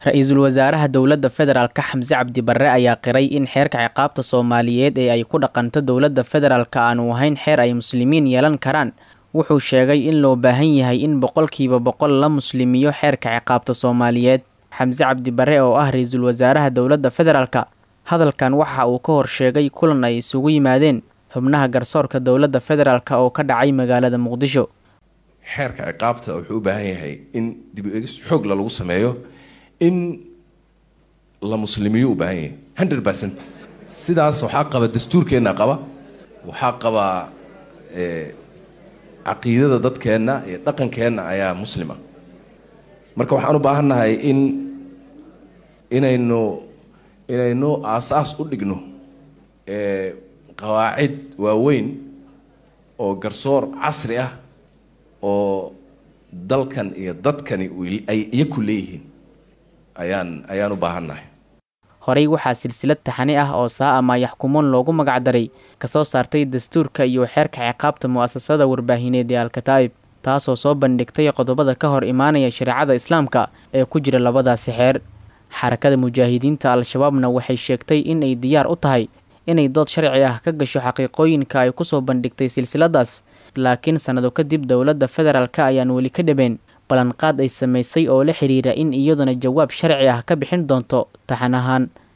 ra-iisul wasaaraha dowladda federaalka xamse cabdi barre ayaa qiray in xeerka ciqaabta soomaaliyeed ee ay ku dhaqanto dowladda federaalka aanu ahayn xeer ay muslimiin yeelan karaan wuxuu sheegay in loo baahan yahay in boqolkiiba boqol la muslimiyo xeerka ciqaabta soomaaliyeed xamse cabdi barre oo ah ra-iisul wasaaraha dowladda federaalka hadalkan waxa uu ka horsheegay kulan ay isugu yimaadeen xubnaha garsoorka dowladda federaalk oo ka dhacay magaalada muqdisho xeerka ciqaabta wuxuu u baahan yahay in dib u egis xoogla lagu sameeyo in la muslimiyo u baahan yahay hundred percent sidaas waxaa qaba dastuurkeenna qaba waxaa qaba caqiidada dadkeenna iyo dhaqankeenna ayaa muslima marka waxaan u baahannahay in inaynu inaynu aasaas u dhigno qawaacid waaweyn oo garsoor casri ah oo dalkan iyo dadkani ay iyaku leeyihiin ayaan ayaan u baahannahay horey waxaa silsilad taxani ah oo saa ama yaxkumoon loogu magacdaray kasoo saartay dastuurka iyo xeerka ciqaabta mu'asasada warbaahineed ee alkataa'ib taasoo soo bandhigtay qodobada ka hor imaanaya shareecada islaamka ee ku jira labadaasi xeer xarakada mujaahidiinta al-shabaabna waxay sheegtay in ay diyaar u tahay inay dood sharci ah ka gasho xaqiiqooyinka ay kusoo bandhigtay silsiladaas laakiin sannado kadib dowladda federaalk ayaan weli ka dhabeen ballanqaad ay samaysay oo la xidhiira in iyaduna jawaab sharci ah ka bixin doonto taxan ahaan